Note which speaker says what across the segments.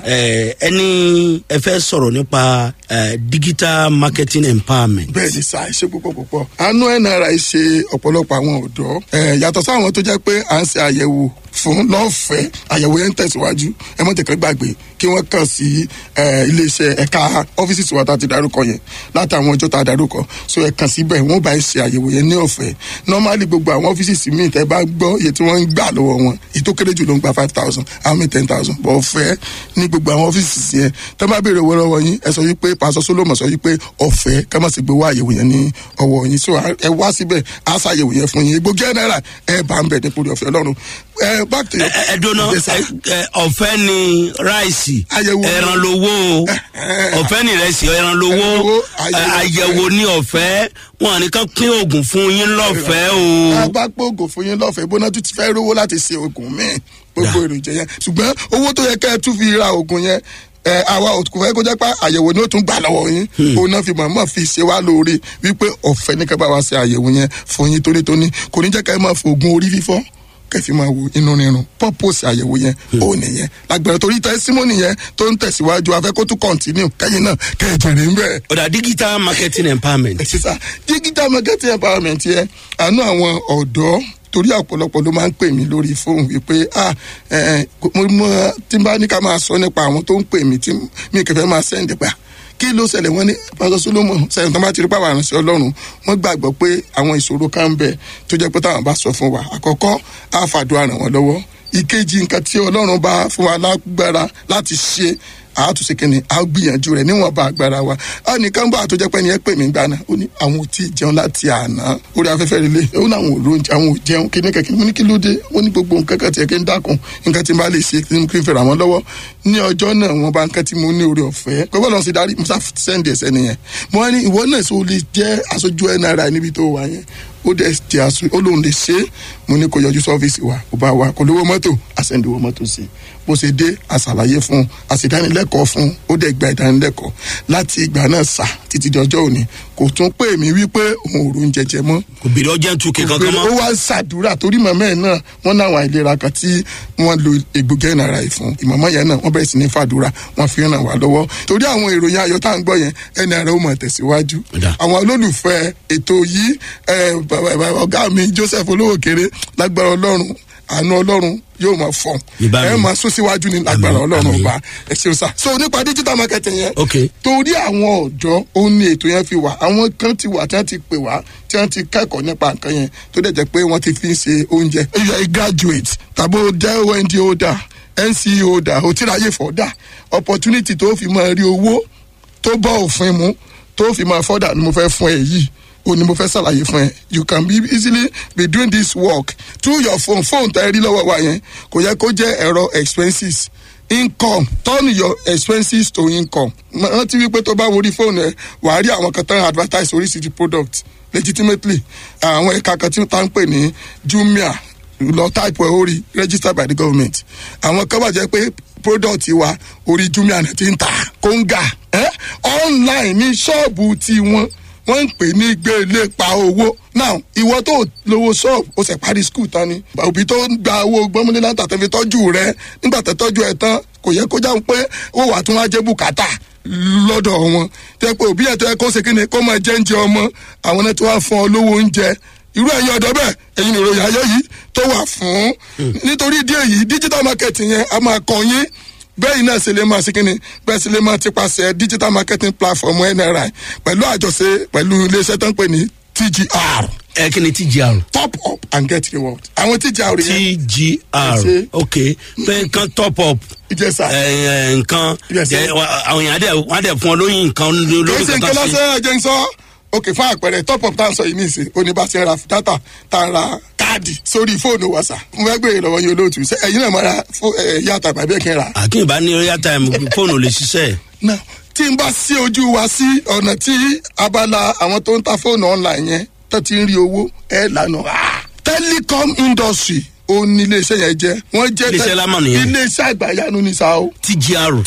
Speaker 1: ẹ ẹni ẹ fẹ́ sọ̀rọ̀ nípa ẹ digital marketing empowerment.
Speaker 2: bẹ́ẹ̀ ni sáà ṣe púpọ̀ púpọ̀ àánú nri ṣe ọ̀pọ̀lọpọ̀ àwọn ọ̀dọ́ ẹ̀ yàtọ̀ sáwọn tó jẹ́ pé à ń ṣe àyẹ̀wò fún lọ́fẹ̀ẹ́ àyẹ̀wò yẹn ń tẹ̀síwájú ẹ mọ̀ tẹ̀kẹ́ gbàgbé kí wọ́n kàn sí ẹ̀, iléeṣẹ́ ẹ̀ka ọ́fíìsì tiwa tá a ti darúkọ yẹn látàwọn ọjọ́ tá a darúkọ so ẹ kàn síbẹ̀ wọ́n bá ẹ ṣe àyẹ̀wò yẹn ní ọ̀fẹ́ normally gbogbo àwọn ọ́fíìsì míì tẹ́ bá gbọ́ iye tí wọ́n ń gbà lọ́wọ́ wọn èyí tó kéré jù ló ń gba five thousand àwọn míì ten thousand bọ̀ ọ̀fẹ́ ní gbogbo àwọn ọ́fíìsì yẹn tẹ́ bá béèrè owó lọ́wọ́ yín ẹ sọ yí pé pásọ solomon sọ yí pé ọ̀fẹ́ ká má sì gbé wá àyẹ̀wò yẹn ní ọwọ́ yín so ẹ wá síbẹ̀ á ṣàyẹ̀wò yẹn fún yín gbogbo náírà ẹ bá ń bẹ̀ nípò ọ̀fẹ́ ọlọ́run ẹ back to your
Speaker 1: ẹ ẹ dúná
Speaker 2: Yes, sir.
Speaker 1: ẹ, ẹ, ọ̀fẹ́ ni ráìsì
Speaker 2: Àyẹ̀wò.
Speaker 1: ẹran lowó o ọ̀fẹ́ ni ìrẹsì ẹran lowó
Speaker 2: Ẹran lowó,
Speaker 1: ẹ,
Speaker 2: àyẹ̀wò
Speaker 1: àyẹ̀wò ní ọ̀fẹ́ wọn ní kán pín oògùn fún yín lọ́fẹ̀ẹ́ o.
Speaker 2: a bá gbóògùn fún yín lọ́fẹ̀ẹ́ bóná tún ti fẹ́ rówó láti ṣe oògùn míì gbogbo èròjà yẹn ṣùgbọ́n owó tó yẹ kẹ́ ẹ tún fi ra oògùn yẹn ẹ àwa kò fẹ́ kó jẹ́ pé àyẹ̀wò ni ó tún gbà lọ́wọ́ yín òun náà fi mọ̀ọ́mọ̀ fi ṣe wá lóore wípé ọ̀fẹ́ ní kẹ́ bá wa ṣe àyẹ̀wò yẹn fún yín tónítóní kò ní jẹ́ kẹ́ ẹ máa fo oògùn orí fífọ́ kẹfì máa wo inú rírun purpose àyẹ̀wò yẹn ó nìyẹn lágbára torí tẹ́símọ́nì yẹn tó ń tẹ̀síwájú afẹ́ kó tún continue kẹ́yìn náà kẹ́ ẹ jèrè ń bẹ́ẹ̀
Speaker 1: ọ̀dà digital marketing empowerment.
Speaker 2: sísá digital marketing empowerment yẹn àánú àwọn ọ̀dọ́ torí ọ̀pọ̀lọpọ̀ ló máa ń pè mí lórí fóònù wípé ah ẹ ẹ mo mọ tí n bá ní ká máa sọ nípa àwọn tó ń pè mí tí mi kẹfẹ́ máa sẹ́ǹdì pa kí ló ṣẹlẹ̀ wọ́n ní pásọ solomon sẹ́yìn tó bá ti rí pàwọn àrùnsẹ́ ọlọ́run wọ́n gbàgbọ́ pé àwọn ìṣòro kan ń bẹ tó jẹ́ pé táwọn bá sọ fún wa àkọ́kọ́ á fàdúrà ràn wọ́n lọ́wọ́ ìkejì nǹkan tí ọlọ́run bá fún wa lágbára láti ṣe àátúnṣe kìnìún a gbìyànjú rẹ níwọn bá agbára wa a nìkan bá àtọjọ pé ẹni ẹ pè mí gbaná ó ní àwọn ò tí ì jẹun láti àná orí afẹ́fẹ́ rẹ lé ó ní àwọn ò lóúnjẹ àwọn ò jẹun kí ní kẹ̀kẹ́ mo ní kí ló dé ó ní gbogbo nǹkan kan tiẹ̀ kí n dákun nǹkan tí n bá lè ṣe kí n kí n fẹ́ràn àwọn lọ́wọ́ ní ọjọ́ náà wọn bá nǹkan tí mo ní orí ọ̀fẹ́ pé bọ́ọ̀lù ọ̀sìn darí musa sẹ́ndì ẹ̀sẹ̀ nìyẹn mo wá ní ìwọ náà sọ lè jẹ́ aṣojú nri níbi tó wà yẹn ó dẹ̀ jẹ́ aṣọ ó lóun lè ṣe é mo ní kó yọjú sọ́fíìsì wa kó bá wa kó lówó mọ́tò àṣẹ̀ǹdìwó mọ́tò sí i bó ṣe dé àṣàlàyé fún un àṣìdánilẹ́kọ̀ọ́ fún un ó dẹ̀ gba ìdánilẹ́kọ̀ọ́ láti ìgbà náà sà títí di ọjọ́ òní kò tún pè mí wípé òun ò rún jẹjẹ mọ́
Speaker 1: kò bèrè ọjà tún kí kankan
Speaker 2: ó
Speaker 1: mọ́.
Speaker 2: wá ń ṣàdúrà torí màmá ẹ̀ náà wọ́n náwọn àìlera kan tí wọ́n lo egbògi ẹ̀nàrà yìí fún ìmọ̀mọ́ yẹn náà wọ́n bẹ̀rẹ̀ sí ní fàdúrà wọ́n fi ràn wá lọ́wọ́ torí àwọn ìròyìn ayọ̀ tá à ń gbọ́ yẹn ẹ̀nàrà ó mọ̀ tẹ̀síwájú
Speaker 1: Ọ̀dà.
Speaker 2: àwọn olólùfẹ́ ètò yìí ẹ̀, bàbá- bàbá- ọ̀gá mi joseph olówó kéré lágbára ọlọ́run àánú ọlọ́run yóò máa fọ̀n
Speaker 1: Ìbá mi.
Speaker 2: ẹ máa sún síwájú ní lágbára
Speaker 1: Àmín,
Speaker 2: ọlọ́run
Speaker 1: àmín.
Speaker 2: ọba ẹ ṣeun sá so nípa digital marketing yẹn
Speaker 1: ok
Speaker 2: torí àwọn ọ̀dọ́ ó ní ètò yẹn fi wà àwọn kan ti wà tí wọ́n ti pè wá tí wọ́n ti kẹ́kọ̀ọ́ nípa nǹkan yẹn tó dẹ̀ jẹ́ pé wọ́n ti fi ń ṣe oúnjẹ. if you are a graduate tàbí o jẹ́ ond holder nce holder o ti ráyè fọ́dà opportunity tó fi máa rí owó tó bọ́ òfin mu tó fi máa fọ́dà ni mo fẹ́ fún ẹ yìí o ni mo fẹ́ ṣàlàyé fún ẹ you can be easily be doing this work through your phone phone tẹ́ ẹ rí lọ́wọ́ wa yẹn kò yẹ kó jẹ́ ẹ̀rọ expenses income turn your expenses to income rántí wípé tó bá worí fóònù ẹ wàá rí àwọn kan tán advertise oríṣiríṣi product legitimately àwọn ẹ̀ka kan tí wọ́n ń pè ní jumia lọ type ẹ̀ orí registered by the government àwọn kan wà jẹ́ pé product wa orí jumia náà ti ń ta kóńgà eh? online ní ṣọ́ọ̀bù tiwọn wọ́n ń pè ní gbélé pa owó now ìwọ tó lówó ṣọ́ọ̀bù ó sì parí skul tán ni òbí tó ń gba owó gbọ́mọdé láti àtẹ̀fi tọ́jú rẹ nígbà tó tọ́jú ẹ tán kò yẹ kó jáwé pé ó wà tún wá jẹ́ bùkátà lọ́dọ̀ wọn tẹ́ pé òbí ẹ̀ tó yẹ kó ṣe kíni kó máa jẹ́ oúnjẹ ọmọ àwọn náà tó wá fún ọ lówó oúnjẹ irú ẹ̀yin ọ̀dọ́ bẹ́ẹ̀ ẹ̀yin ìròyìn ayọ̀ yìí tó wà fún nítorí díẹ̀ yìí digital marketing yẹn a máa kàn yín bẹ́ẹ̀ náà ṣe lè máa ṣe kínni bẹ́ẹ̀ ṣe lè máa ti paṣẹ digital marketing platform nri pẹ̀lú àjọṣe pẹ̀lú iléeṣẹ́ tó ń pè ní tgr
Speaker 1: ẹ kí ni tgr.
Speaker 2: top up and get reward àwọn tgr yẹn
Speaker 1: tgr
Speaker 2: Ṣe.
Speaker 1: ok pé nǹkan top up
Speaker 2: ìjẹsà
Speaker 1: ẹ, ẹ, nǹkan
Speaker 2: Yes, sir.
Speaker 1: ẹ, wa- àwọn èèyàn á dẹ̀ wọ́n á dẹ̀ fún ọ lóyún nǹkan
Speaker 2: kì í
Speaker 1: lórí
Speaker 2: ṣe nǹkan
Speaker 1: kankan sí.
Speaker 2: lásán ẹ̀jẹ̀ ń sọ ok fún àpẹẹrẹ top up tá à ń sọ yìí nìsín oníbàṣẹ ra data tá a ra káàdì sórí fóònù wàsà mo fẹ́ gbé ìrọ̀wọ́ yín olóòtú ṣé ẹ̀yin náà máa ra yàtà tàbí ẹ̀kẹ́ ra.
Speaker 1: àkínbá ní royal time fóònù ò lè ṣiṣẹ́
Speaker 2: náà tí n bá sí ojú wa sí ọ̀nà tí abala àwọn tó ń ta fóònù online yẹn tó ti ń rí owó ẹ̀ lànà. telecom industry ó ní iléeṣẹ́ yẹn jẹ́ wọ́n jẹ́
Speaker 1: Iléeṣẹ́ lámà nìyẹn.
Speaker 2: iléeṣẹ́ àgbàyanu ní sa o
Speaker 1: tgr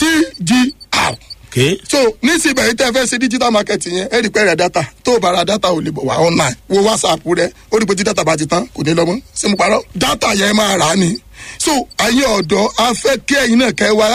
Speaker 2: tgr
Speaker 1: ok
Speaker 2: so nísìnyí yìí tẹ́ fẹ́ ṣe digital marketing yẹn ẹ rí pé rẹ̀ data tó o bá ra data ò lè bọ̀ wá online wo whatsapp rẹ ó rí pé tí data bá ti tán kò ní lọ mọ́ ṣé mo parọ́ data yẹn máa rà á ni so ayé ọ̀dọ́ a fẹ́ kí ẹ̀yin náà kẹ́ wá